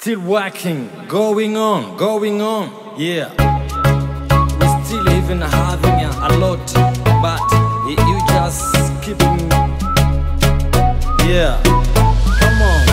Still working, going on, going on, yeah. We still even having a, a lot, but y- you just keeping, yeah. Come on.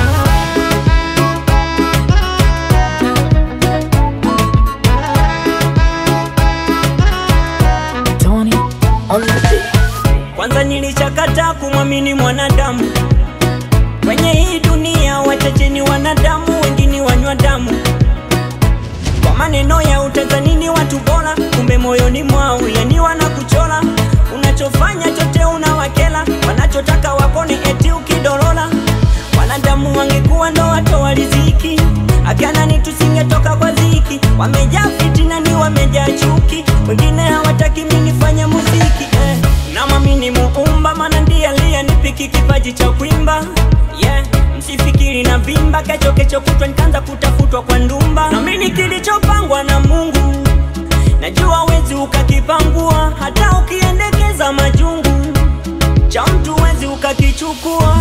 Tony on the beat. Kwanza nilishakataa kumwamini mwanadamu kwenye hii dunia, wachache ni wanadamu, wengine wanywa damu. Kwa maneno ya utazanini watu bora, kumbe moyoni mwao yani wanakuchola. Unachofanya chote unawakela, wanachotaka wakone eti ukidorola. Wanadamu wangekuwa ndo watoa riziki, akanani tusingetoka kwa ziki. Wamejaa fitina ni wamejaa chuki, wengine hawataki mimi nifanye muziki eh. Namwamini Muumba, maana ndiye aliyenipiki kipaji cha kuimba yeah. Msifikiri na vimba, kesho kesho kutwa nikaanza kutafutwa kwa ndumba. Naamini kilichopangwa na Mungu, najua wezi ukakipangua, hata ukiendekeza majungu cha mtu wezi ukakichukua.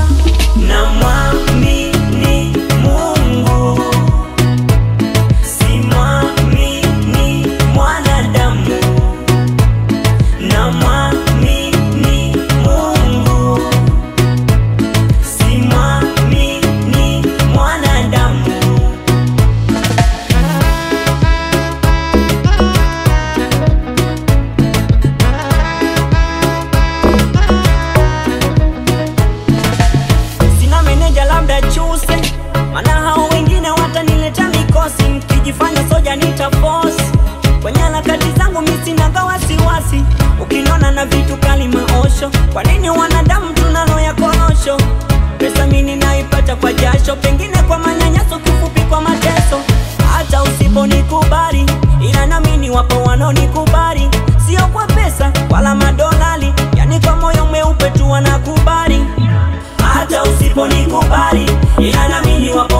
Namwamini Mungu, simwamini mwanadamu. Namwamini Mungu, simwamini mwanadamu. Sina meneja labda chuse, maana hao wengine watanileta mikosi, mkijifanya soja nita force kwenye harakati zangu mimi sinaga wasiwasi, ukiniona na vitu kali maosho. Kwa nini wanadamu tunalo ya korosho? Pesa mimi naipata kwa jasho, pengine kwa manyanyaso, kifupi kwa mateso. Hata usiponikubali, ila naamini wapo wanaonikubali, sio kwa pesa wala madolari, yani kwa moyo mweupe tu wanakubali hata usiponikubali ila naamini wapo